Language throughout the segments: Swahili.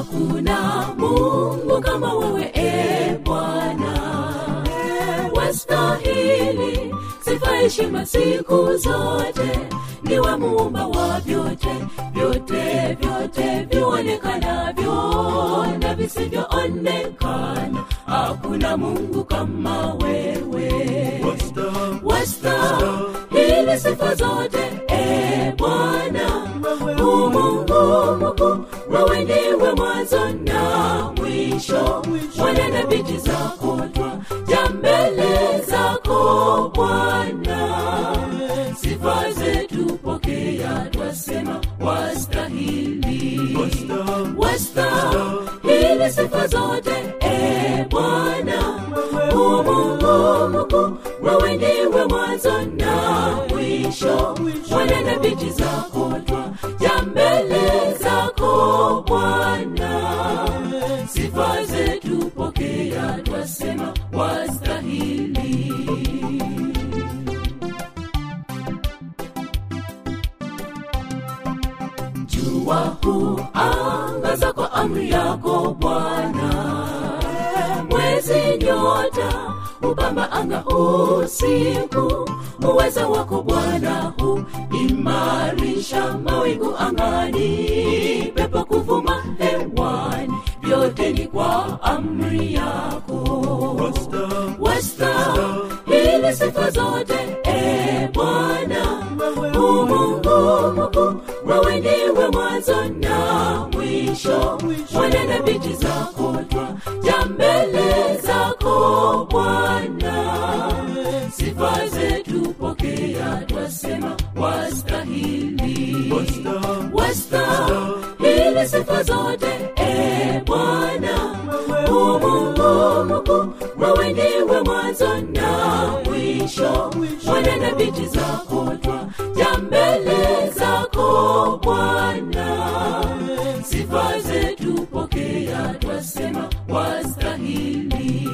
hakuna mungu kama wewe e bwana wastahili sifa heshima siku zote ndiwe muumba wa vyote vyote vyote vionekanavyo na visivyoonekana hakuna mungu kama wewe wastahili sifa zote e bwana umungu mkuu wewe ndiwe mwanzo na mwisho mwana na biti zako twa ja mbele zako bwana sifa zetu pokea twasema wastahili wastahili sifa zote e bwana umungu mkuu wewe ndiwe mwanzo na mwisho mwana na biti zako twa ja mbele zako bwana sifa zetu pokea twasema wastahili jua huangaza kwa amri yako bwana mwezi nyota upamba anga usiku uweza wako bwana huimarisha mawingu angani pepo kuvuma hewani vyote ni kwa amri yako wastahili sifa zote e bwana umungu mkuu wewe ndiwe mwanzo na mwisho mwana na biti zako twa ja mbele zako bwana sifa zetu pokea twasema wastahili wastahili sifa zote e bwana umungu mkuu wewe ndiwe mwanzo na mwisho mwana na biti zako twa ja mbele zako bwana sifa zetu pokea twasema wastahili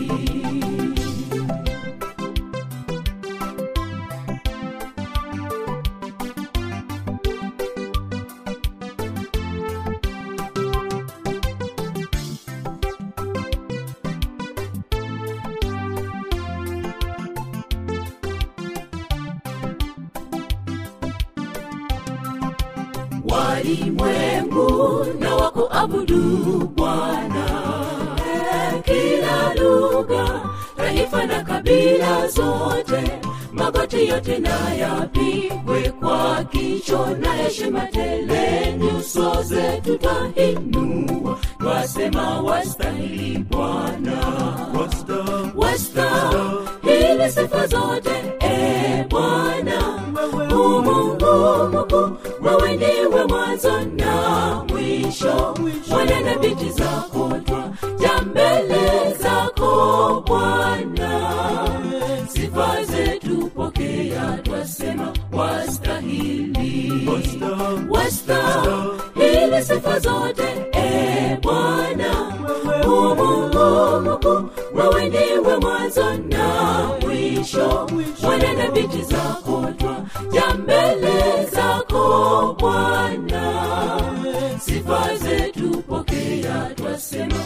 walimwengu na wakuabudu bwana kila lugha taifa na kabila zote magoti yote na yapigwe kwa kicho na heshima tele nyuso zetu twainua twasema wastahili bwana wastahili sifa zote e bwana umungu mkuu wewe ndiwe mwanzo na mwisho mwana na biti zako twa ja mbele zako bwana sifa zetu pokea twasema wastahili wastahili sifa zote e bwana umungu mkuu wewe ndiwe mwanzo na mwisho mwana na biti zako twa ja mbele zako bwana sifa zetu pokea twasema